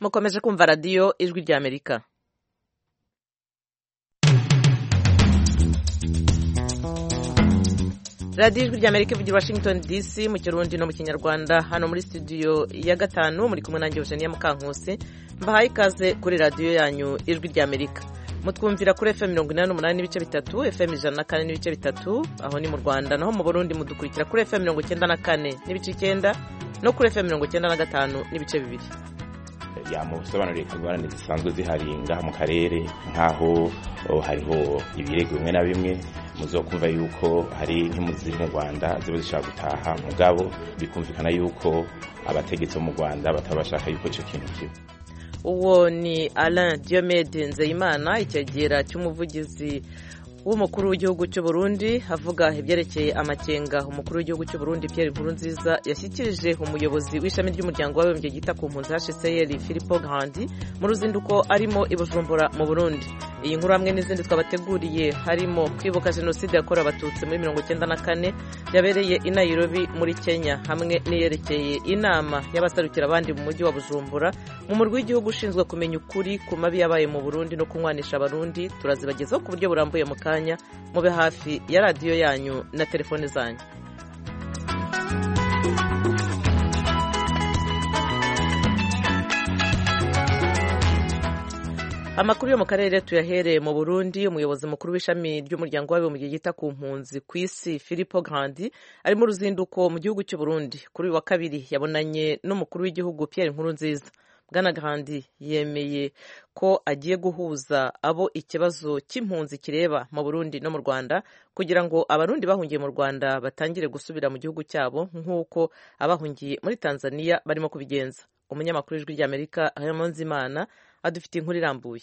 mukomeje kumva radiyo ijwi ry'amerika radiyo ijwi ry'amerika ivugira washington dc mu kirundi no mu kinyarwanda hano muri studio ya gatanu muri kumwe nanjye eugenia mukankusi mbahaye ikaze kuri radiyo yanyu ijwi ry'amerika mutwumvira kuri fm mirongo inani n'umunani n'ibice bitatu fm ijana na kane n'ibice bitatu aho ni mu rwanda naho mu burundi mudukurikira kuri fm mirongo icyenda na kane n'ibice icyenda no kuri fm mirongo icyenda na gatanu n'ibice bibiri yamusobanuriye ku ngorane zisanzwe zihari ngaha mu karere nk'aho oh, hariho ibirego bimwe na bimwe muzokumva yuko hari nk'impunzi mu rwanda ziba zishaka gutaha mugabo bikumvikana yuko abategetsi bo mu rwanda bataba bashaka yuko icyo kintu kiba uwo ni alain diomede nzeyimana icyegera cy'umuvugizi w'umukuru w'igihugu cy'u Burundi avuga ibyerekeye amakenga umukuru w'igihugu cy'u Burundi Pierre Nkurunziza yashyikirije umuyobozi w'ishami ry'umuryango w'abibumbye ryita ku mpunzi HCR Filippo Grandi mu ruzinduko arimo i Bujumbura mu Burundi iyi nkuru hamwe n'izindi twabateguriye harimo kwibuka jenoside yakorewe abatutsi muri mirongo icyenda na kane yabereye i Nairobi muri Kenya hamwe n'iyerekeye inama y'abasarukira abandi mu mujyi wa Bujumbura mu murwi w'igihugu ushinzwe kumenya ukuri ku mabi yabaye mu Burundi no kunywanisha abarundi turazibagezaho ku buryo burambuye mu kanya mube hafi ya radiyo yanyu na telefone zanyu amakuru yo mu karere tuyahereye mu burundi umuyobozi mukuru w'ishami ry'umuryango w'abibumbye ryita ku mpunzi ku isi Filippo Grandi ari mu ruzinduko mu gihugu cy'u Burundi kuri uyu wa kabiri yabonanye n'umukuru w'igihugu Pierre Nkurunziza Bwana Grandi yemeye ko agiye guhuza abo ikibazo cy'impunzi kireba mu Burundi no mu Rwanda kugira ngo abarundi bahungiye mu Rwanda batangire gusubira mu gihugu cyabo nk'uko abahungiye muri Tanzania barimo kubigenza umunyamakuru w'ijwi ry'Amerika Raymond Zimana adufite inkuru irambuye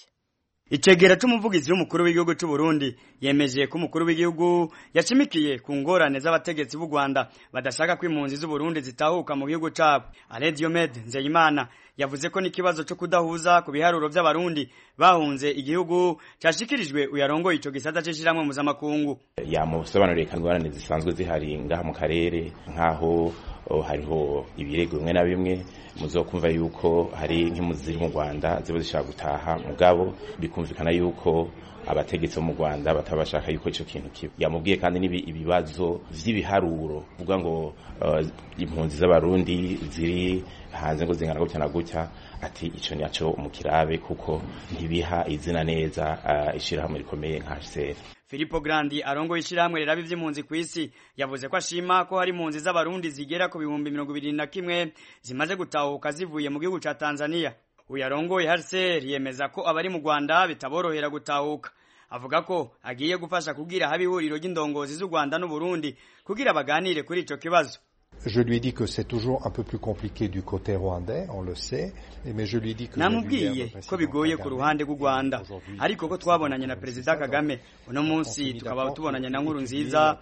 Icegera c'umuvugizi w'umukuru w'igihugu c'u Burundi yemeje ko umukuru w'igihugu yashimikiye ku ngorane z'abategetsi b'u Rwanda badashaka ko impunzi z'u Burundi zitahuka mu gihugu cabo. Alain Diomede Nzeyimana yavuze ko n'ikibazo cyo kudahuza ku biharuro by'abarundi bahunze igihugu cashikirijwe uyarongoye ico gisata c'ishiramwe mpuzamakungu. Yamusobanuriye ko ingorane zisanzwe zihari ngaha mu karere nk'aho oh, hariho ibirego bimwe na bimwe muzokumva yuko hari nk'impunzi ziri mu Rwanda ziba zishaka gutaha mugabo bikumvikana yuko abategetsi bo mu Rwanda bataba bashaka yuko ico kintu kiba yamubwiye kandi nibi ibibazo vy'ibiharuro vuga ngo uh, impunzi z'abarundi ziri hanze ngo zingana gutya na gutya ati ico nico umukirabe kuko ntibiha izina neza uh, ishirahamwe rikomeye nka HCR Filippo Grandi arongoye ishyirahamwe riraba ivy'impunzi ku isi yavuze ko ashima ko hari impunzi z'abarundi zigera ku bihumbi mirongo ibiri na kimwe zimaze gutahuka zivuye mu gihugu ca Tanzania uyarongoye HCR yemeza ko abari mu Rwanda bitaborohera gutahuka avuga ko agiye gufasha kugira haba ihuriro ry'indongozi z'u Rwanda n'u Burundi kugira baganire kuri ico kibazo Je lui ai dit que c'est toujours un peu plus compliqué du côté rwandais, on le sait, mais je lui ai dit que Namubwiye ko bigoye ku ruhande rw'u Rwanda, ariko ko twabonanye na Perezida Kagame, uno munsi tukaba tubonanye na nkuru nziza,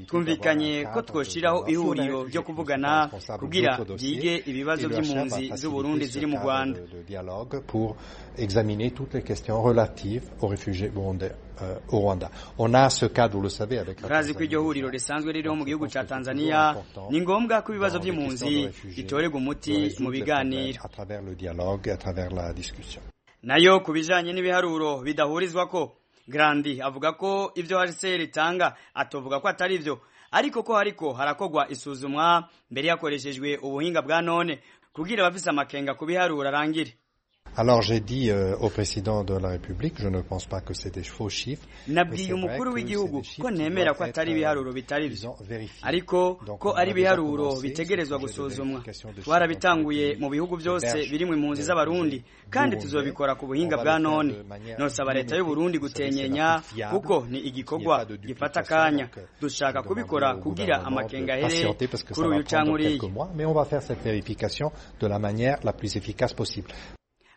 twumvikanye ko twoshiraho ihuriro ryo kuvugana kugira byige ibibazo by'impunzi z'u Burundi ziri mu Rwanda. dialogue pour examiner toutes les questions relatives aux réfugiés burundais. Uh, au Rwanda. On a ce cadre, vous le savez, avec la Razi ko iryo huriro risanzwe ririho mu gihugu ca Tanzania ni ngombwa ko ibibazo by'impunzi bitorerwa umuti mu biganiro à travers le dialogue, à travers la discussion. nayo ku bijanye n'ibiharuro bidahurizwa ko Grandi avuga ko ivyo HCR itanga atovuga ko atari ivyo ariko ko hariko harakogwa isuzumwa mbere yakoreshejwe ubuhinga bwa none kugira abafise amakenga ku biharuro arangire Alors j'ai dit euh, au président de la République, je ne pense pas que c'est des faux chiffres. Nabwiye umukuru w'igihugu ko nemera ko atari ibiharuro bitari byo ariko ko ari ibiharuro bitegerezwa gusuzumwa twarabitanguye mu bihugu byose birimo impunzi z'abarundi kandi tuzobikora ku buhinga bwa none nosaba leta y'u Burundi gutenyenya kuko ni igikorwa gifata akanya dushaka kubikora kugira amakenga ahere kuri uyu canke uriya mais on va faire cette vérification de la manière la plus efficace possible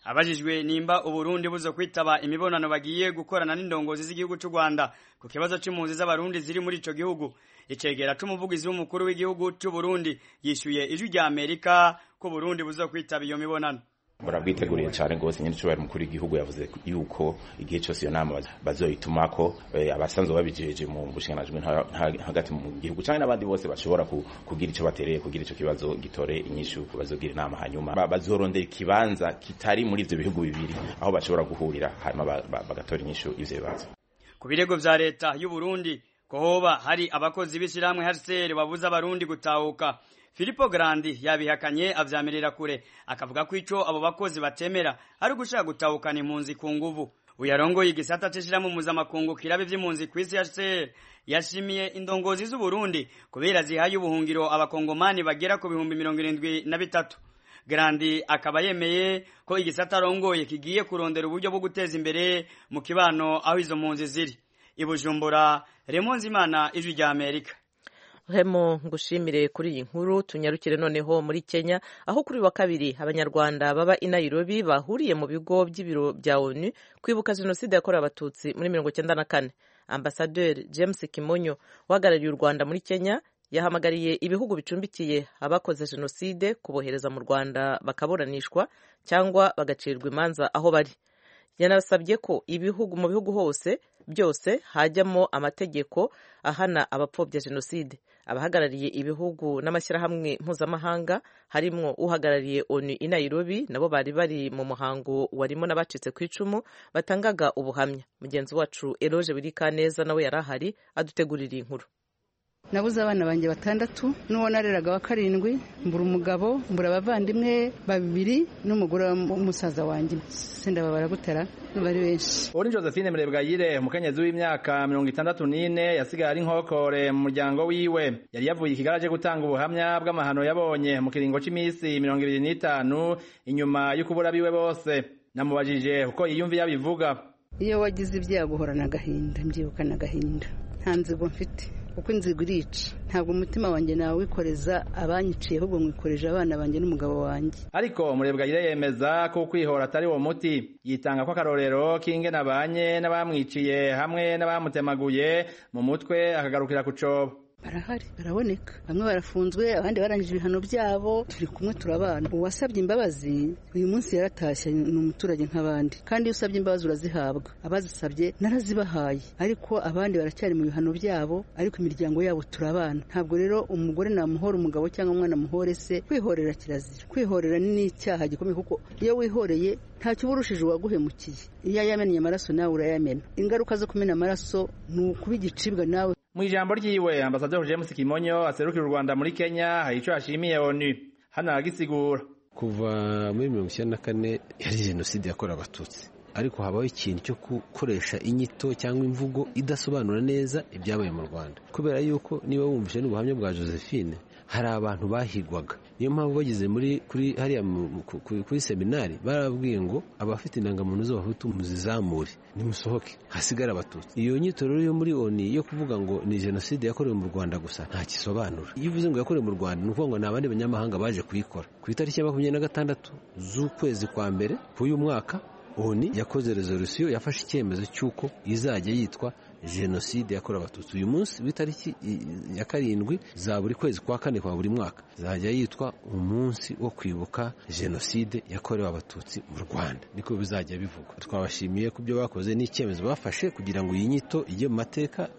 abajijwe nimba uburundi buzo kwitaba imibonano bagiye gukorana n'indongozi z'igihugu cy'u Rwanda ku kibazo cy'impunzi z'abarundi ziri muri ico gihugu icegera c'umuvugizi w'umukuru w'igihugu cy'u Burundi yishuye ijwi rya Amerika ko Burundi buzo kwitaba iyo mibonano murabwiteguriye cyane rwose nyine cyubahiro mukuru w'igihugu yavuze yuko igihe cyose iyo nama bazoyituma ko abasanzwe babijeje mu bushinganajwi hagati mu gihugu cyangwa n'abandi bose bashobora kugira icyo batereye kugira icyo kibazo gitore inyishu bazogira inama hanyuma bazorondera ikibanza kitari muri ibyo bihugu bibiri aho bashobora guhurira hanyuma bagatora inyishu ibyo bibazo ku birego bya leta y'u Burundi ko hoba hari abakozi b'ishyirahamwe HCR babuza abarundi gutahuka Filippo Grandi yabihakanye avyamirira kure akavuga ko ico abo bakozi batemera ari ugushaka gutahukana impunzi ku nguvu uyarongoye igisata c'ishirahamwe mpuzamakungu kirabe vy'impunzi kw'isi ya HCR yashimiye indongozi z'u Burundi kubera zihaye ubuhungiro abakongomani bagera ku bihumbi mirongo irindwi na bitatu Grandi akaba yemeye ko igisata arongoye kigiye kurondera uburyo bwo guteza imbere mu kibano aho izo mpunzi ziri i Bujumbura Remonzi Imana ijwi rya Amerika hemo ngushimire kuri iyi nkuru tunyarukire noneho muri Kenya aho kuri wa kabiri abanyarwanda baba i Nairobi bahuriye mu bigo by'ibiro bya ONU kwibuka jenoside yakorewe abatutsi muri mirongo icyenda na kane ambasaderi James Kimonyo uhagarariye u Rwanda muri Kenya yahamagariye ibihugu bicumbikiye abakoze jenoside kubohereza mu Rwanda bakaburanishwa cyangwa bagacirwa imanza aho bari yanasabye ko ibihugu mu bihugu hose byose hajyamo amategeko ahana abapfobya jenoside abahagarariye ibihugu n'amashyirahamwe mpuzamahanga harimo uhagarariye onu i Nairobi nabo bari bari mu muhango warimo n'abacitse ku icumu batangaga ubuhamya mugenzi wacu Eroje Wirikaneza nawe yari ahari adutegurira inkuru nabuze abana banjye batandatu n'uwo nareraga wa karindwi mbura umugabo mbura abavandimwe babiri n'umugore w'umusaza wanjye sindababara gutera bari benshi uri josephine murebwayire umukenyezi w'imyaka mirongo itandatu n'ine yasigaye ari inkokore mu muryango wiwe yari yavuye ikigara cyo gutanga ubuhamya bw'amahano yabonye mu kiringo cy'iminsi mirongo ibiri n'itanu inyuma y'ukubura biwe bose namubajije uko yiyumviye abivuga iyo wagize ibyago uhorana agahinda mbyibukana agahinda nta nzigo mfite kuko inzigo irica ntabwo umutima wanjye nawe wikoreza abanyiciye ahubwo mwikoreje abana banjye n'umugabo wanjye ariko murebwayire yemeza ko kwihora atari uwo muti yitanga ko akarorero k'ingena abanye n'abamwiciye hamwe n'abamutemaguye mu mutwe akagarukira ku cobo barahari baraboneka bamwe barafunzwe abandi barangije ibihano byabo turi kumwe turabana uwasabye imbabazi uyu munsi yaratashye ni umuturage nk'abandi kandi iyo usabye imbabazi urazihabwa abazisabye narazibahaye ariko abandi baracyari mu bihano byabo ariko imiryango yabo turabana ntabwo rero umugore namuhora umugabo cyangwa umwana amuhore se kwihorera kirazira kwihorera ni icyaha gikomeye kuko iyo wihoreye ntacyo uba urushije uwaguhemukiye iyo yamennye amaraso nawe urayamena ingaruka zo kumena amaraso ni ukuba igicibwa nawe mu ijambo ryiwe ambasaderi james kimonyo aserukira u rwanda muri kenya hari icyo yashimiye onu hano aragisigura kuva muri mirongo icyenda na kane yari jenoside yakorewe abatutsi ariko habaho ikintu cyo gukoresha inyito cyangwa imvugo idasobanura neza ibyabaye mu rwanda kubera yuko niba wumvise n'ubuhamya bwa josephine hari abantu bahigwaga niyo mpamvu bageze muri kuri hariya kuri seminari barababwiye ngo abafite indangamuntu z'abahutu muzizamure nimusohoke hasigara abatutsi iyo nyito rero yo muri oni yo kuvuga ngo ni jenoside yakorewe mu rwanda gusa nta kisobanura iyo uvuze ngo yakorewe mu rwanda ni ukuvuga ngo ni abandi banyamahanga baje kuyikora ku itariki ya makumyabiri na gatandatu z'ukwezi kwa mbere k'uyu mwaka oni yakoze rezolusiyo yafashe icyemezo cy'uko izajya yitwa jenoside yakorewe abatutsi uyu munsi w'itariki ya karindwi za buri kwezi kwa kane kwa buri mwaka zajya yitwa umunsi wo kwibuka jenoside yakorewe abatutsi mu rwanda niko bizajya bivugwa twabashimiye ku byo bakoze n'icyemezo bafashe kugira ngo iyi nyito ijye mu mateka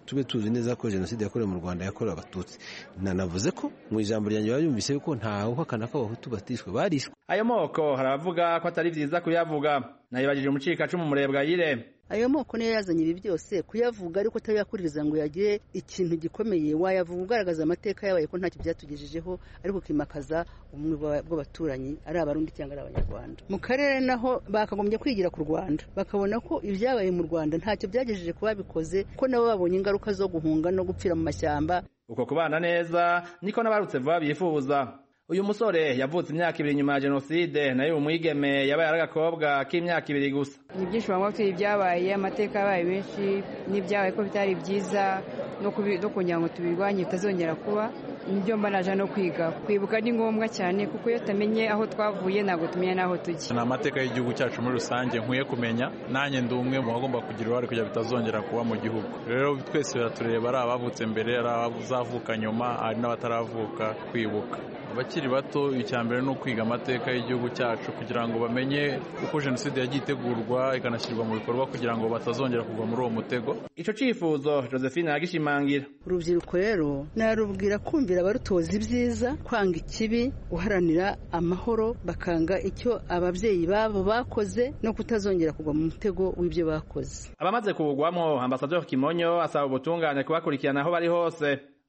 tube tuzi neza ko jenoside yakorewe mu rwanda yakorewe abatutsi nanavuze ko mu ijambo ryanjye babyumvise yuko ntawuhakana ko abahutu batishwe barishwe ayo moko haravuga ko atari byiza kuyavuga nayibajije umucikacumu murebwayire ayo moko niyo yazanye ibi byose kuyavuga ariko utayakuriza ngo uyagire ikintu gikomeye wayavuga ugaragaza amateka yabaye ko ntacyo byatugejejeho ariko ukimakaza ubumwe bw'abaturanyi ari abarundi cyangwa ari abanyarwanda mu karere naho bakagombye kwigira ku rwanda bakabona ko ibyabaye mu rwanda ntacyo byagejeje ku babikoze ko nabo babonye ingaruka zo guhunga no gupfira mu mashyamba uko kubana neza niko n'abarutse vuba bifuza uyu musore yavutse imyaka ibiri nyuma ya jenoside nayo umwigeme yabaye ari agakobwa k'imyaka ibiri gusa ibyishimo nko tuyi ibyabaye amateka yabaye menshi n'ibyabaye ko bitari byiza no kugira ngo tubirwanye bitazongera kuba nibyo mba naje no kwiga kwibuka ni ngombwa cyane kuko iyo utamenye aho twavuye ntabwo tumenya n'aho tujya ni amateka y'igihugu cyacu muri rusange nkwiye kumenya nanjye ndi umwe mu bagomba kugira uruhare kugira bitazongera kuba mu gihugu rero twese biratureba ari abavutse mbere ari abazavuka nyuma ari n'abataravuka kwibuka abakiri bato icya mbere ni ukwiga amateka y'igihugu cyacu kugira ngo bamenye uko jenoside yagiye itegurwa ikanashyirwa mu bikorwa kugira ngo batazongera kugwa muri uwo mutego ico cifuzo josephine aragishimangira urubyiruko rero narubwira kumvira abarutoza ibyiza kwanga ikibi guharanira amahoro bakanga icyo ababyeyi babo bakoze no kutazongera kugwa mu mutego w'ibyo bakoze abamaze kuwugwamo ambasaderi kimonyo asaba ubutungane kubakurikirana aho bari hose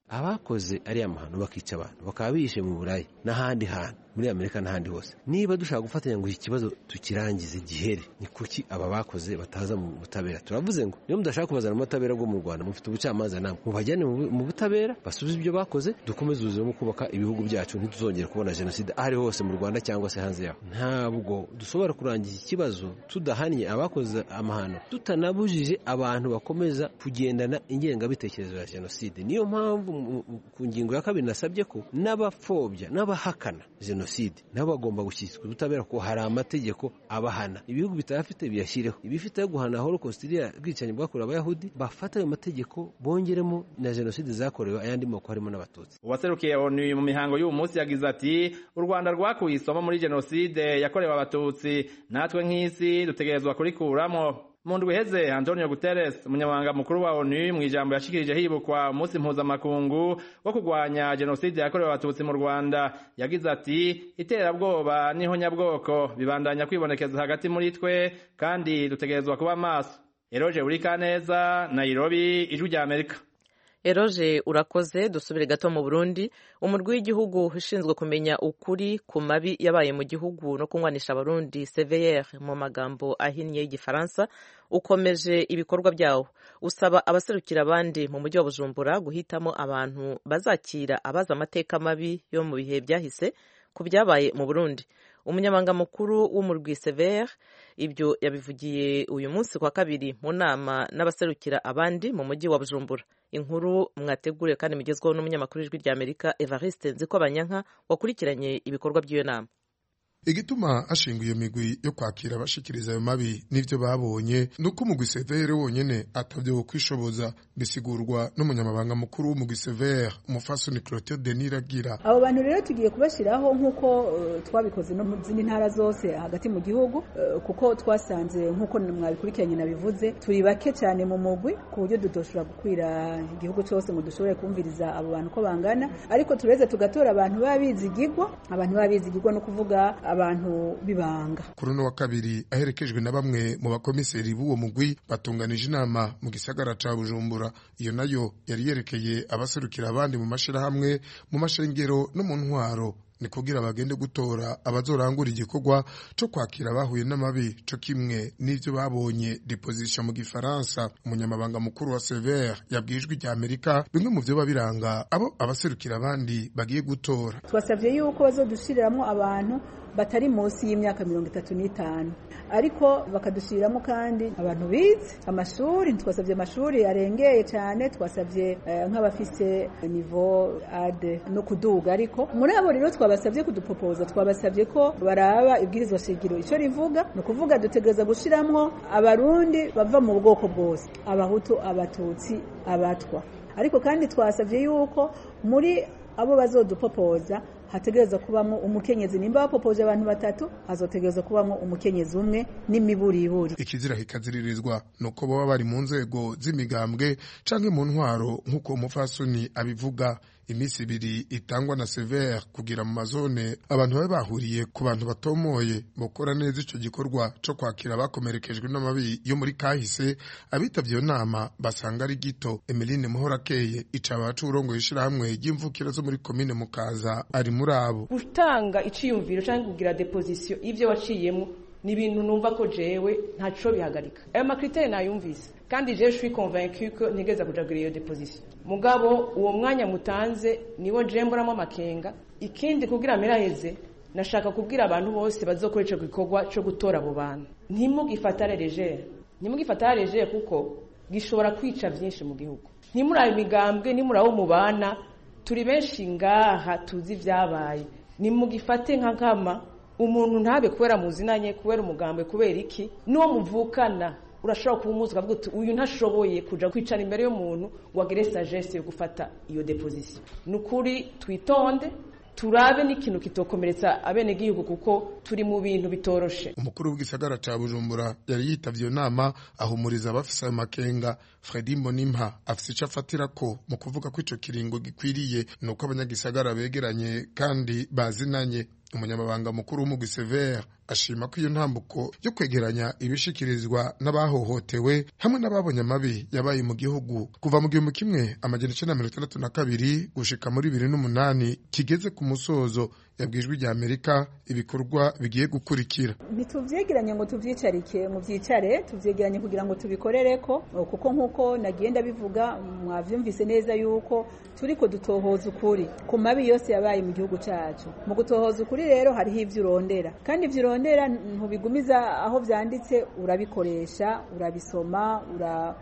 abakoze ariya mahano bakica abantu bakaba bihishe mu burayi n'ahandi hantu muri amerika n'ahandi hose niba dushaka gufatanya ngo iki kibazo tukirangize gihere ni kuki aba bakoze bataza mu butabera turavuze ngo niba mudashaka kubazana mu butabera bwo mu rwanda mufite ubucamanza namwe mubajyane mu butabera basubize ibyo bakoze dukomeze ubuzima mu kubaka ibihugu byacu ntituzongere kubona jenoside aho ari hose mu rwanda cyangwa se hanze yaho ntabwo dushobora kurangiza ikibazo tudahannye abakoze amahano tutanabujije abantu bakomeza kugendana ingengabitekerezo ya jenoside niyo mpamvu ku ngingo ya kabiri nasabye ko n'abapfobya n'abahakana jenoside jenoside nabo bagomba gushyikirizwa ubutabera kuko hari amategeko abahana ibihugu bitayafite biyashyireho ibifite yo guhana holocaust iriya bwicanyi bwakorewe abayahudi bafata ayo mategeko bongeremo na jenoside zakorewe ayandi moko harimo n'abatutsi uwaserukiye onu mu mihango y'uwo munsi yagize ati u rwanda rwakuye isomo muri jenoside yakorewe abatutsi natwe nk'isi dutegerezwa kurikuramo mu ndwi iheze antonio guterres umunyamabanga mukuru wa onu mu ijambo yashikirije hibukwa umunsi mpuzamakungu wo kurwanya jenoside yakorewe abatutsi mu rwanda yagize ati iterabwoba n'ihonyabwoko bibandanya kwibonekeza hagati muri twe kandi dutegerezwa kuba maso eroje urikaneza nairobi ijwi rya amerika eroje urakoze dusubire gato mu burundi umurwi w'igihugu ushinzwe kumenya ukuri ku mabi yabaye mu gihugu no kunywanisha abarundi seveyere mu magambo ahinnye y'igifaransa ukomeje ibikorwa byawo usaba abaserukira abandi mu mujyi wa bujumbura guhitamo abantu bazakira abazi amateka mabi yo mu bihe byahise ku byabaye mu burundi umunyamabanga mukuru w'umurwi severe ibyo yabivugiye uyu munsi kwa kabiri mu nama n'abaserukira abandi mu mujyi wa bujumbura inkuru mwateguriwe kandi mugezweho n'umunyamakuru w'ijwi ry'amerika evariste nzikobanyanka wakurikiranye ibikorwa by'iyo nama igituma ashinga iyo migwi yo kwakira abashikiriza ayo mabi n'ibyo babonye ni uko umugwi severe wonyene atabyo kwishoboza bisigurwa n'umunyamabanga mukuru w'umugwi severe umufasoni clotilde deniragira abo bantu rero tugiye kubashyiraho nk'uko twabikoze no mu zindi ntara zose hagati mu gihugu kuko twasanze nk'uko mwabikurikiranye nabivuze turi bake cyane mu mugwi ku buryo tudoshobora gukwira igihugu cyose ngo dushobore kumviriza abo bantu uko bangana ariko tureze tugatora abantu baba bizigigwa abantu baba bizigigwa no kuvuga abantu bibanga kuri uno wa kabiri aherekejwe na bamwe mu bakomiseri b'uwo mugwi batunganije inama mu gisagara ca bujumbura iyo nayo yari yerekeye abaserukira abandi mu mashirahamwe mu mashengero no mu ntwaro ni kugira bagende gutora abazorangura igikorwa cyo kwakira abahuye n'amabi cyo kimwe n'ibyo babonye deposition mu gifaransa umunyamabanga mukuru wa severe yabwijwe rya amerika bimwe mu byo babiranga abo abaserukira abandi bagiye gutora twasabye yuko bazodushiriramo abantu batari munsi y'imyaka mirongo itatu n'itanu ariko bakadushyiriramo kandi abantu bize amashuri twasabye amashuri yarengeye cyane twasabye nk'abafise nivo ade no kuduga ariko muri abo rero twabasabye kudupopoza twabasabye ko baraba ibwirizwa shingiro icyo rivuga ni ukuvuga dutegereza gushyiramo abarundi bava mu bwoko bwose abahutu abatutsi abatwa ariko kandi twasabye yuko muri abo bazodupopoza hategereza kubamo umukenyezi nimba bapopoje abantu batatu hazotegereza kubamo umukenyezi umwe n'imiburiburi ikizira kikaziririzwa nuko baba bari mu nzego z'imigambwe canke mu ntwaro nk'uko umufasoni abivuga iminsi ibiri itangwa na severe kugira mu mazone abantu babe bahuriye ku bantu batomoye bakora neza icyo gikorwa cyo kwakira abakomerekejwe n'amabi yo muri kahise abitabye iyo nama basanga ari gito emeline muhorakeye icaba abacurongo ishyirahamwe ry'imvukira zo muri komine mukaza ari muri abo gutanga iciyumviro cyangwa kugira depozisiyo y'ibyo waciyemo ni ibintu numva ko jewe ntaco bihagarika ayo makriteri nayumvise kandi je suis convaincu ko ntigeza kujagira iyo depozisiyo mugabo uwo mwanya mutanze niwo je mboramo amakenga ikindi kugira miraheze nashaka kubwira abantu bose bazokora ico gikorwa co gutora abo bantu ntimugifatare legere ntimugifatare legere kuko gishobora kwica byinshi mu gihugu ntimuri ayo migambwe ntimuri abo mubana turi benshi ngaha tuzi ibyabaye nimugifate nka nkama umuntu ntabe kubera muzina nke kubera umugambwe kubera iki n'uwo muvukana urashobora kuba umuzi ukavuga uti uyu ntashoboye kuja kwicara imbere y'umuntu ngo agere sagesse yo gufata iyo depozisiyo ni ukuri twitonde turabe n'ikintu kitokomeretsa abenegihugu kuko turi mu bintu bitoroshe umukuru w'igisagara cya bujumbura yari yitavye iyo nama ahumuriza abafise ayo makenga fredi mbonimpa afise ico afatira ko mu kuvuga ko ico kiringo gikwiriye ni uko abanyagisagara begeranye kandi bazinanye umunyamabanga mukuru w'umugwi severe ashima ko iyo ntambuko yo kwegeranya ibishikirizwa n'abahohotewe hamwe n'ababonye amabi yabaye mu gihugu kuva mu gihumbi kimwe amajana icenda mirongo itandatu na kabiri gushika muri bibiri n'umunani kigeze ku musozo yabwijwe rya amerika ibikorwa bigiye gukurikira ntitubyegeranye ngo tubyicarike mu byicare tubyegeranye kugira ngo tubikorere ko kuko nk'uko nagenda bivuga mwabyumvise neza yuko turi ko dutohoza ukuri ku mabi yose yabaye mu gihugu cyacu mu gutohoza ukuri rero hariho ibyo urondera kandi ibyo urondera ntubigumiza aho byanditse urabikoresha urabisoma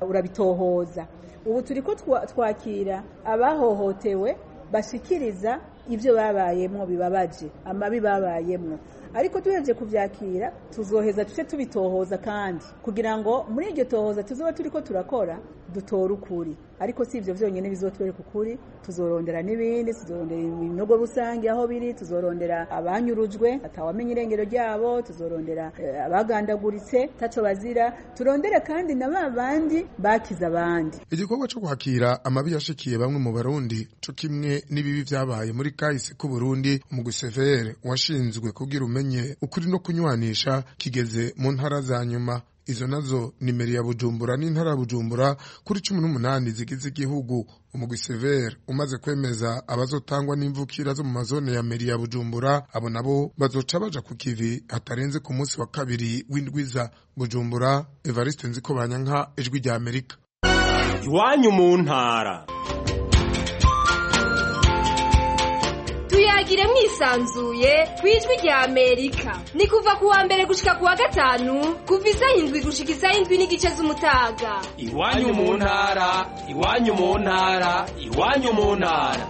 urabitohoza ubu turi ko twakira abahohotewe bashikiriza ibyo babayemwo bibabaje amabi babayemwo ariko turebye kubyakira tuzoheza tuce tubitohoza kandi kugira ngo muri iryo tohoza tuzoba turi ko turakora dutora ukuri ariko si ibyo byonyine bizotwereka ukuri tuzorondera n'ibindi tuzorondera ibinogo rusange aho biri tuzorondera abanyurujwe atawamenya irengero ryabo tuzorondera abagandaguritse taco bazira turondere kandi na ba bandi bakiza abandi igikorwa cyo guhakira amabi yashikiye bamwe mu barundi co kimwe n'ibibi vyabaye muri kahise k'u Burundi umugwi severe washinzwe kugira umenye umenye ukuri no kunywanisha kigeze mu ntara za nyuma izo nazo nimero ya bujumbura n'intara ya bujumbura kuri cumi n'umunani zigize igihugu umugwi severe umaze kwemeza abazotangwa n'imvukira zo mu mazone ya meri ya bujumbura abo nabo bazoca baja ku kivi hatarenze ku munsi wa kabiri w'indwiza bujumbura evariste nziko banyanka ijwi rya amerika iwanyu mu ntara tuyagire mwisanzuye ku ijwi rya amerika ni kuva kuwa mbere gushika kuwa gatanu kuva isaha indwi gushika isaha indwi n'igice z'umutaga iwanyu mu ntara iwanyu mu ntara iwanyu mu ntara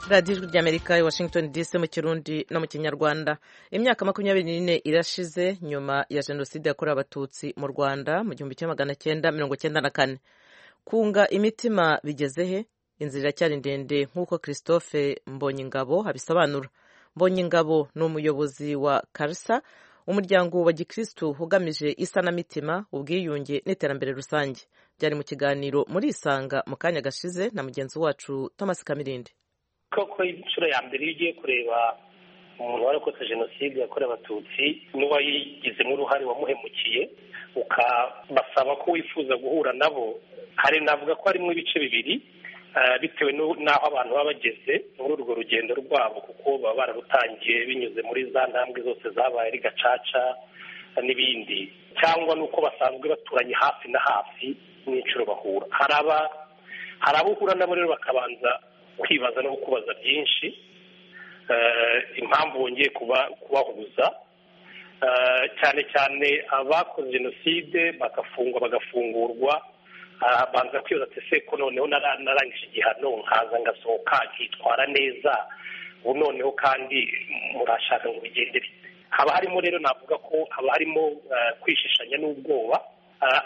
radiyo ijwi rya amerika i washington dc mu kirundi no mu kinyarwanda imyaka makumyabiri n'ine irashize nyuma ya jenoside yakorewe abatutsi mu rwanda mu gihumbi kimwe magana cyenda mirongo cyenda na kane kunga imitima bigeze he inzira iracyari ndende nk'uko christophe mbonyingabo abisobanura mbonyingabo ni umuyobozi wa karisa umuryango wa gikirisitu ugamije isanamitima ubwiyunge n'iterambere rusange byari mu kiganiro murisanga mu kanya gashize na mugenzi wacu thomas kamirindi koko inshuro ya mbere iyo ugiye kureba umuntu warokotse jenoside yakorewe abatutsi n'uwayigizemo uruhare wamuhemukiye ukabasaba ko wifuza guhura nabo hari navuga ko harimo ibice bibiri bitewe n'aho abantu baba bageze muri urwo rugendo rwabo kuko baba bararutangiye binyuze muri za ntambwe zose zabaye ari gacaca n'ibindi cyangwa n'uko basanzwe baturanye hafi na hafi n'inshuro bahura hari abo uhura nabo rero bakabanza kwibaza no kubaza byinshi impamvu wongeye kubahuza cyane cyane abakoze jenoside bagafungwa bagafungurwa banza kwibaza ati se ko noneho narangije igihano nkaza ngasohoka nkitwara neza ubu noneho kandi murashaka ngo bigende bite haba harimo rero navuga ko haba harimo kwishishanya n'ubwoba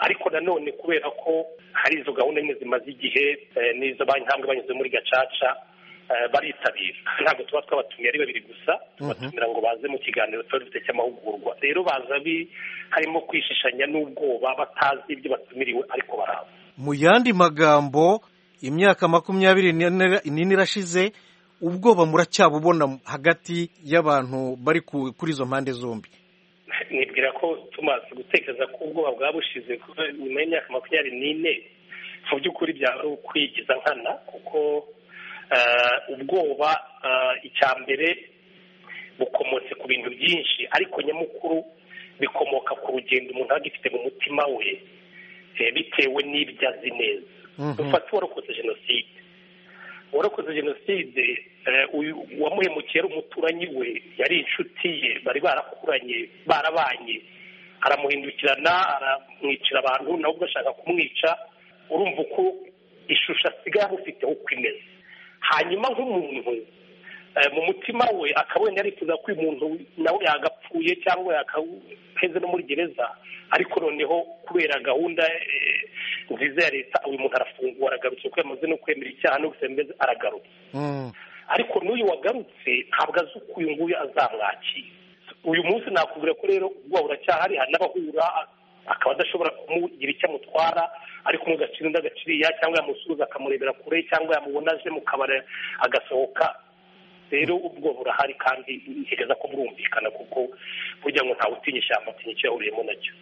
ariko nanone kubera ko hari izo gahunda nyine zimaze igihe n'izo intambwe banyuze muri gacaca baritabira ntabwo tuba twabatumiye ari babiri gusa tubatumira ngo baze mu kiganiro tuba dufite cy'amahugurwa rero baza harimo kwishishanya n'ubwoba batazi ibyo batumiriwe ariko baraza mu yandi magambo imyaka makumyabiri n'ine irashize ubwoba muracyabubona hagati y'abantu bari kuri izo mpande zombi nibwira ko tumaze gutekereza ko ubwoba bwaba bushize nyuma y'imyaka makumyabiri n'ine mu by'ukuri byari ukwigiza nkana kuko ubwoba icya mbere bukomotse ku bintu byinshi ariko nyamukuru bikomoka ku rugendo umuntu aba agifite mu mutima we bitewe n'ibyo azi neza dufate uwarokoze jenoside uwarokoze jenoside wamuhemukiye ari umuturanyi we yari inshuti ye bari barakuranye barabanye aramuhindukirana aramwicira abantu nabo bashaka kumwica urumva uko ishusho asigaye amufiteho uko imeze hanyuma nk'umuntu mu mutima we akaba wenda yarifuza ko uyu muntu nawe yagapfuye cyangwa yakaheze no muri gereza ariko noneho kubera gahunda nziza ya leta uyu muntu arafungwa aragarutse kuko yamaze no kwemera icyaha no gusemeza aragarutse ariko n'uyu wagarutse ntabwo azi uko uyu nguyu azamwakira uyu munsi nakubwira ko rero ubwoba buracyahari hari n'abahura akaba adashobora kumugira icyo amutwara ariko umugaciro undi agaciriya cyangwa yamusuhuza akamurebera kure cyangwa yamubona aje mu kabari agasohoka rero ubwo burahari kandi ntekereza ko burumvikana kuko burya ngo ntawe utinya ishyamba atinya icyo yahuriyemo nacyo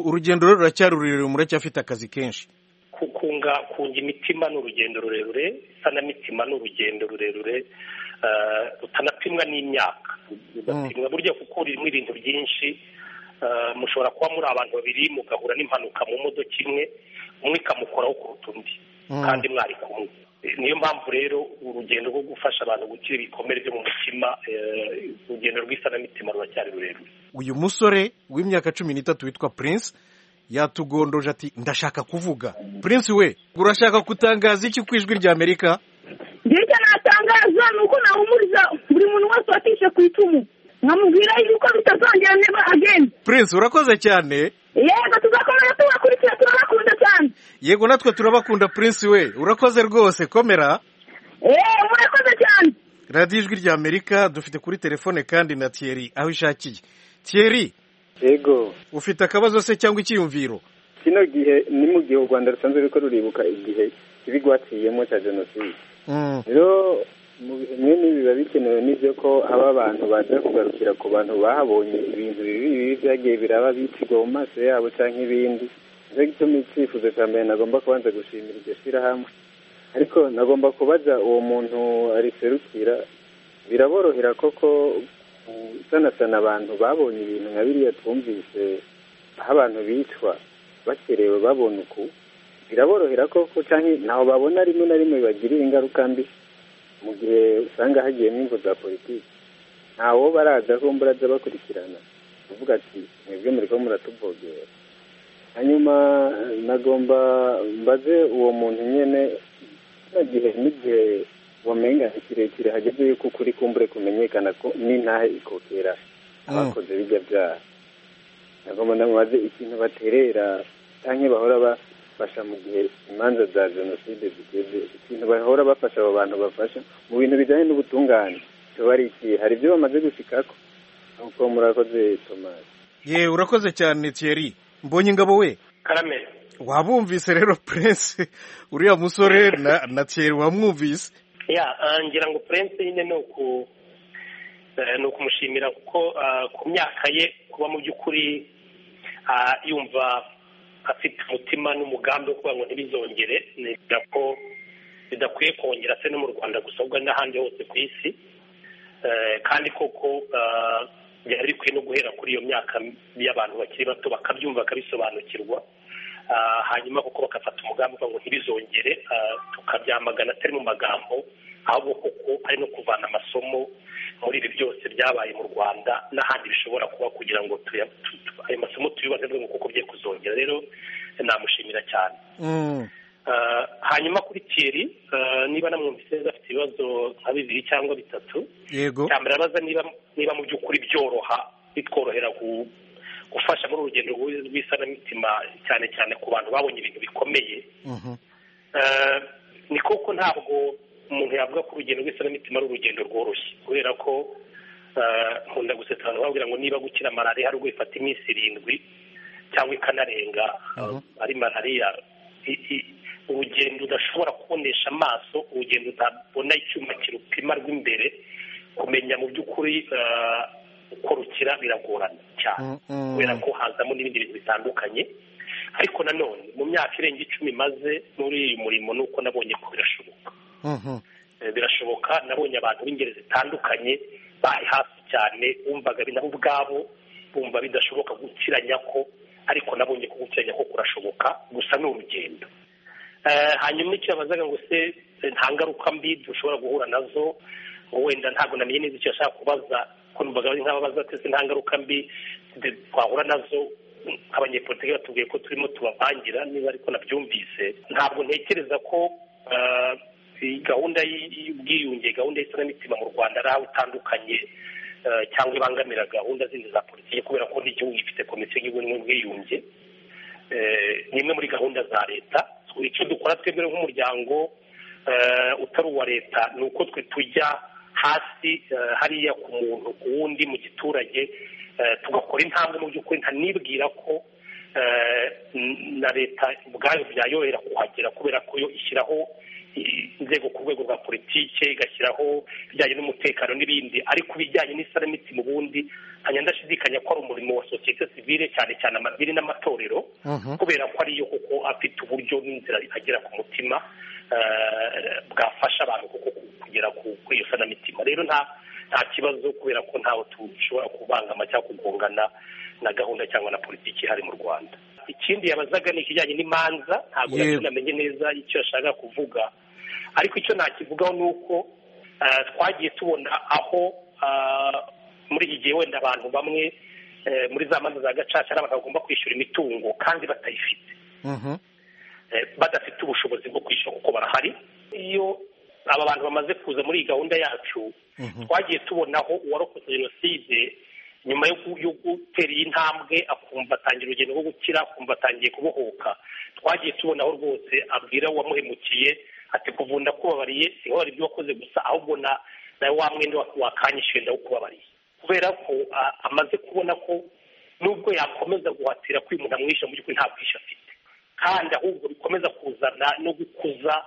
urugendo rero ruracyari rurerure muracyafite akazi kenshi kunga kunga imitima ni urugendo rurerure isanamitima ni urugendo rurerure rutanapimwa n'imyaka rudapimwa burya kuko ririmo ibintu byinshi mushobora kuba muri abantu babiri mugahura n'impanuka mu modoka imwe umwe ikamukoraho kuruta undi kandi mwari kumwe niyo mpamvu rero urugendo rwo gufasha abantu gukira ibikomere byo mu mutima urugendo rw'isanamitima ruracyari rurerure uyu musore w'imyaka cumi n'itatu witwa prince yatugondoje ati ndashaka kuvuga prince we urashaka gutangaza iki ku ijwi ry'amerika hirya natangaza ni uko nahumuriza buri muntu wese watishe ku icumu nkamubwira yuko bitazongera neba ageni prince urakoze cyane yego tuzakomeza tubakurikira turabakunda cyane yego natwe turabakunda prince we urakoze rwose komera eee murakoze cyane radiyo ijwi ry'amerika dufite kuri telefone kandi na thierry aho ishakiye thierry yego ufite akabazo se cyangwa icyiyumviro kino gihe ni mu gihe u rwanda rusanzwe ruriko ruribuka igihe kibi rwaciyemo cya jenoside rero mu bihe bimwe biba bikenewe n'ibyo ko haba abantu baza kugarukira ku bantu bahabonye ibintu bibi bibi byagiye biraba bicirwa mu maso yabo cyangwa ibindi nicyo gituma icyifuzo cya mbere nagomba kubanza gushimira iryo shyirahamwe ariko nagomba kubaza uwo muntu ariserukira biraborohera koko gusanasana abantu babonye ibintu nka biriya twumvise aho abantu bicwa bakerewe babona uku biraborohera koko cyangwa ntaho babona rimwe na rimwe bibagirira ingaruka mbi mu gihe usanga hagiyemo ingo za politiki ntawo baraza ko mburaza bakurikirana uvuga ati mwebwe muri ko muratuvogera hanyuma nagomba mbaze uwo muntu nyine nta gihe n'igihe wamenga kirekire hageze yuko ukuri kumbure kumenyekana ko n'intahe ikokera abakoze bijya byaha nagomba namubaze ikintu baterera cyangwa bahora bafasha mu gihe imanza za jenoside zigeze ikintu bahora bafasha abo bantu bafasha mu bintu bijyanye n'ubutungane kiba ari ikihe hari ibyo bamaze gushikako nuko murakoze tomasi ye urakoze cyane thierry mbonye ingabo we karame wabumvise rero prince uriya musore na thierry wamwumvise ya ngira ngo prince nyine ni ukumushimira kuko ku myaka ye kuba mu by'ukuri yumva afite umutima n'umugambi wo kuvuga ngo ntibizongere neza ko bidakwiye kongera se no mu rwanda gusobwa n'ahandi hose ku isi kandi koko byari bikwiye no guhera kuri iyo myaka y'abantu bakiri bato bakabyumva bakabisobanukirwa hanyuma kuko bagafata umugambi ngo ntibizongere tukabyamagana atari mu magambo ahubwo kuko ari no kuvana amasomo muri ibi byose byabaye mu rwanda n'ahandi bishobora kuba kugira ngo ayo masomo tuyubake ngo kuko bye kuzongera rero namushimira cyane hanyuma kuri tiyeri niba namwumvise neza afite ibibazo nka bibiri cyangwa bitatu cyambere abaza niba mu by'ukuri byoroha bitworohera gufasha muri urugendo rw'isanamitima cyane cyane ku bantu babonye ibintu bikomeye ni koko ntabwo umuntu yavuga ko urugendo rw'isanamitima ari urugendo rworoshye kubera ko nkunda gusetsa abantu babwira ngo niba gukira malariya hari ubwo ifata iminsi irindwi cyangwa ikanarenga ari malariya urugendo udashobora kubonesha amaso urugendo utabona icyuma kirupima rw'imbere kumenya mu by'ukuri uko rukira biragorana cyane kubera ko hazamo n'ibindi bintu bitandukanye ariko nanone mu myaka irenga icumi maze muri uyu murimo ni uko nabonye ko birashoboka birashoboka nabonye abantu b'ingeri zitandukanye bari hafi cyane bumvaga nabo ubwabo bumva bidashoboka gukiranya ko ariko nabonye ko gukiranya ko kurashoboka gusa ni urugendo hanyuma icyo yabazaga ngo se nta ngaruka mbi dushobora guhura nazo ngo wenda ntabwo namenye neza icyo yashaka kubaza ko numvaga ari nk'ababaza twese nta ngaruka mbi twahura nazo abanyepolitiki batubwiye ko turimo tubavangira niba ariko nabyumvise ntabwo ntekereza ko gahunda y'ubwiyunge gahunda y'isanamitima mu rwanda ari aho itandukanye cyangwa ibangamira gahunda zindi za politiki kubera ko n'igihugu gifite komisiyo y'igihugu n'ubwiyunge ni imwe muri gahunda za leta icyo dukora twebwe nk'umuryango utari uwa leta ni uko twe tujya hasi hariya ku muntu ku wundi mu giturage tugakora intambwe mu by'ukuri ntanibwira ko na leta ubwayo byayorohera kuhagera kubera ko yo ishyiraho inzego ku rwego rwa politike igashyiraho ibijyanye n'umutekano n'ibindi ariko ibijyanye n'isaramiti mu bundi hanyuma ndashidikanya ko ari umurimo wa sosiyete sivile cyane cyane amadini n'amatorero kubera ko ariyo kuko afite uburyo n'inzira agera ku mutima bwafasha abantu kuko kugera kuri iyo sanamitima rero nta nta kibazo kubera ko ntawe dushobora kubangama cyangwa kugongana na gahunda cyangwa na politiki ihari mu rwanda ikindi yabazaga ni ikijyanye n'imanza ntabwo namenye neza icyo yashaka kuvuga ariko icyo nakivugaho ni uko twagiye tubona aho muri iki gihe wenda abantu bamwe muri za manza za gacaca ari abantu bagomba kwishyura imitungo kandi batayifite badafite ubushobozi bwo kwishyura kuko barahari iyo aba bantu bamaze kuza muri iyi gahunda yacu twagiye tubonaho uwarokotse jenoside nyuma yo gutera iyi ntambwe akumva atangira urugendo rwo gukira akumva atangiye kubohoka twagiye tubonaho rwose abwira uwamuhemukiye ati kuva ndakubabariye si wowe ibyo wakoze gusa ahubwo nawe wa mwenda wakanyishyuye ndawukubabariye kubera ko amaze kubona ko nubwo yakomeza guhatira ko uyu muntu amwishyura mu by'ukuri nta bwishyu afite kandi ahubwo bikomeza kuzana no gukuza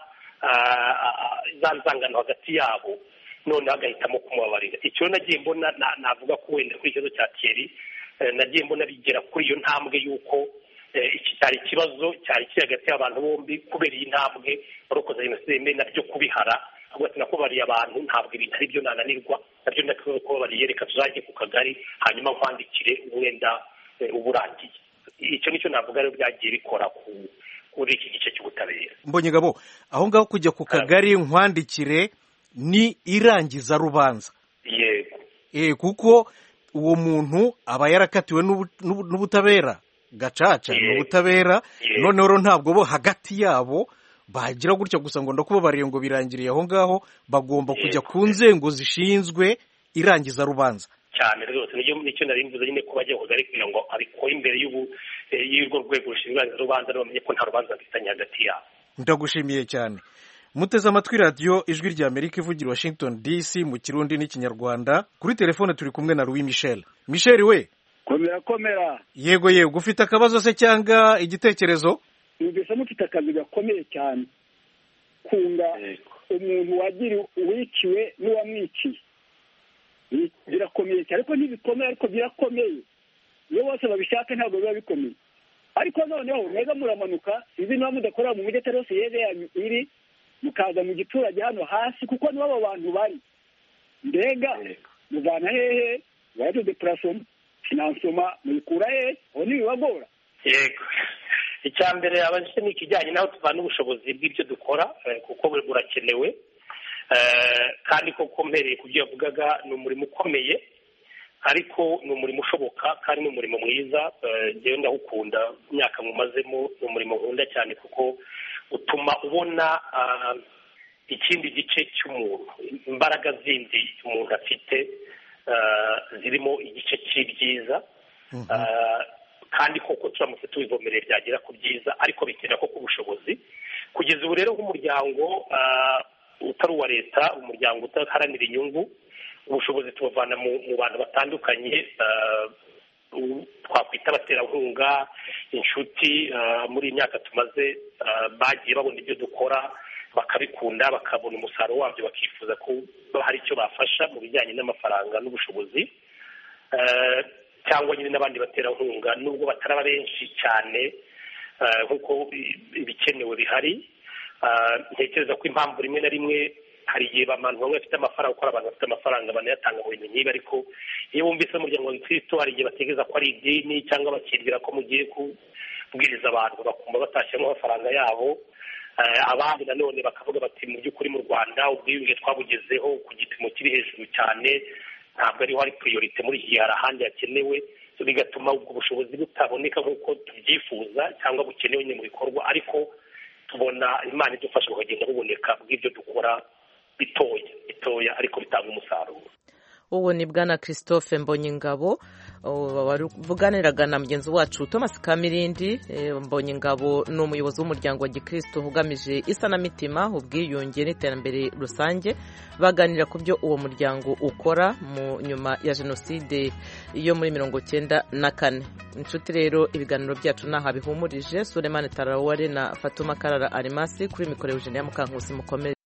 za nzangano hagati yabo noneho agahitamo kumubabarira icyo nagiye mbona navuga ko wenda kuri ikibazo cya keri nagiye mbona bigera kuri iyo ntambwe y'uko iki cyari ikibazo cyari kiri hagati y'abantu bombi kubera iyi ntambwe barokoza jenoside mbere nabyo kubihara ahubwo ati nakubariye abantu ntabwo ibintu ari byo nananirwa nabyo ndakubwira ko babariye reka tuzajye ku kagari hanyuma nkwandikire wenda uburangiye icyo nicyo navuga rero byagiye bikora ku kuri iki gice cy'ubutabera mbonye gabo aho ngaho kujya ku kagari nkwandikire ni irangiza rubanza yego kuko uwo muntu aba yarakatiwe n'ubutabera gacaca ni ubutabera noneho rero ntabwo bo hagati yabo bagira gutya gusa ngo ndakubabariye ngo birangiriye aho ngaho bagomba kujya ku nzego zishinzwe irangiza rubanza cyane rwose nicyo nari mvuze nyine ko bajya kugari kugira ngo abikore imbere y'urwo rwego rushinzwe irangiza rubanza bamenye ko nta rubanza bifitanye hagati yabo ndagushimiye cyane muteze amatwi radiyo ijwi rya amerika ivugira washington dc mu kirundi n'ikinyarwanda kuri telefone turi kumwe na louis michel michel we komera komera yego yego ufite akabazo se cyangwa igitekerezo numvise mufite akazi gakomeye cyane kunga umuntu wagira uwiciwe n'uwamwiciye birakomeye cyane ariko ntibikomeye ariko birakomeye iyo bose babishaka ntabwo biba bikomeye ariko noneho mwega muramanuka sinzi niba mudakorera mu mujyi atari yose yeze yanyu iri mukaza mu giturage hano hasi kuko nibo abo bantu bari mbega muvana hehe waje depurasoma finansoma muyikura hehe aho ntibibagora yego icya mbere abajije ni ikijyanye naho tuvana ubushobozi bw'ibyo dukora kuko burakenewe kandi koko mpereye ku byo yavugaga ni umurimo ukomeye ariko ni umurimo ushoboka kandi ni umurimo mwiza ngewe ndawukunda imyaka mumazemo ni umurimo nkunda cyane kuko utuma ubona ikindi gice cy'umuntu imbaraga zindi umuntu afite zirimo igice cy'ibyiza kandi koko turamutse tubivomereye byagera ku byiza ariko bikenera koko ubushobozi kugeza ubu rero nk'umuryango utari uwa leta umuryango udaharanira inyungu ubushobozi tubavana mu bantu batandukanye twakwita abaterankunga inshuti muri iyi myaka tumaze bagiye babona ibyo dukora bakabikunda bakabona umusaruro wabyo bakifuza ko hari icyo bafasha mu bijyanye n'amafaranga n'ubushobozi cyangwa nyine n'abandi baterankunga nubwo bataraba benshi cyane nk'uko ibikenewe bihari ntekereza ko impamvu rimwe na rimwe hari igihe abantu bamwe bafite amafaranga kuko abantu bafite amafaranga banayatanga mu bintu nk'ibi ariko iyo bumvise umuryango wa gikristo hari igihe batekereza ko ari idini cyangwa bakibwira ko mugiye kubwiriza abantu bakumva batashyiramo amafaranga yabo abandi nanone bakavuga bati mu by'ukuri mu rwanda ubwiyunge twabugezeho ku gipimo kiri hejuru cyane ntabwo ariho hari priorite muri iki gihe hari ahandi hakenewe bigatuma ubwo bushobozi butaboneka nk'uko tubyifuza cyangwa bukenewe mu bikorwa ariko tubona imana idufasha bukagenda buboneka bw'ibyo dukora bitoya bitoya ariko bitanga umusaruro uwo ni bwana christophe mbonyingabo wavuganiraga na mugenzi wacu thomas kamirindi mbonyingabo ni umuyobozi w'umuryango wa gikristo ugamije isanamitima ubwiyunge n'iterambere rusange baganira ku byo uwo muryango ukora mu nyuma ya jenoside yo muri mirongo cyenda na kane inshuti rero ibiganiro byacu ntaho bihumurije suremani taraware na fatuma karara arimasi kuri mikoro ya mukankusi mukomeye